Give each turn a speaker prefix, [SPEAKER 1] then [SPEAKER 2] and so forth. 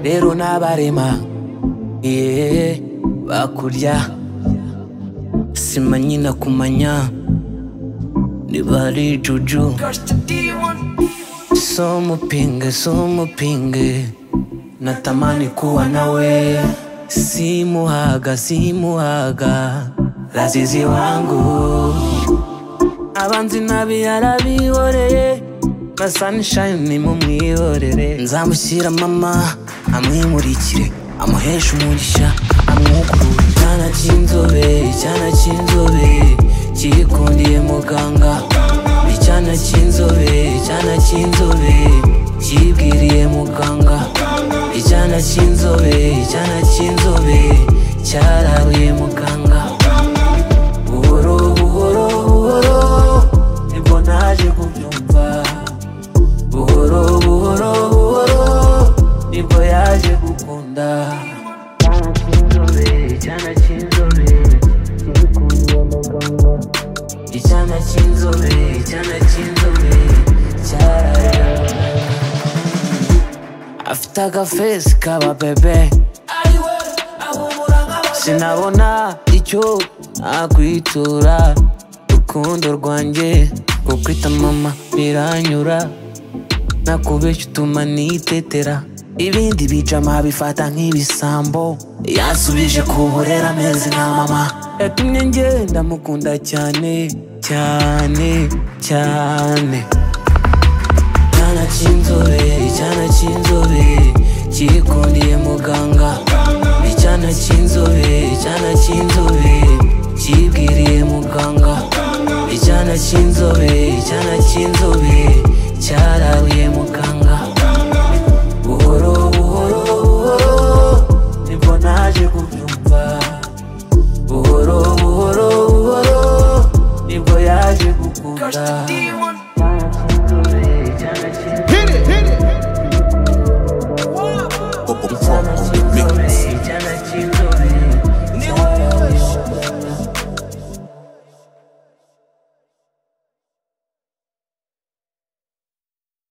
[SPEAKER 1] rero n'abarema yeah, bakurya simanyi na kumanya niba ari juju so mupinge so mupinge natamani kuwa nawe simuhaga simuhaga lazizi wangu abanzi nabi yarabihoreye na sunshine mumwihorere nzamushyira mama amwimurikire amuheshe umugisha amwukurure icyana cy'inzobe icyana cy'inzobe kikundiye muganga icyana cy'inzobe icyana cy'inzobe kibwiriye muganga icyana cy'inzobe icyana cy'inzobe cyararuye muganga buhoro buhoro buhoro nibwo naje kubyumva buhoro buhoro buhoro nibwo yaje gukunda icyana cy'inzobe kikundiye muganga icyana cy'inzobe icyana cy'inzobe cyararuye muganga afite agafesi kaba bebe sinabona icyo nakwitura rukundo rwanjye kukwita mama biranyura nakubeshya utuma nitetera ibindi bijama bifata nk'ibisambo yansubije kuburera amezi nka mama yatumye ngenda mukunda cyane cyane cyane icyana cy'inzobe icyana cy'inzobe kikundiye muganga icyana cy'inzobe icyana cy'inzobe kibwiriye muganga icyana cy'inzobe icyana cy'inzobe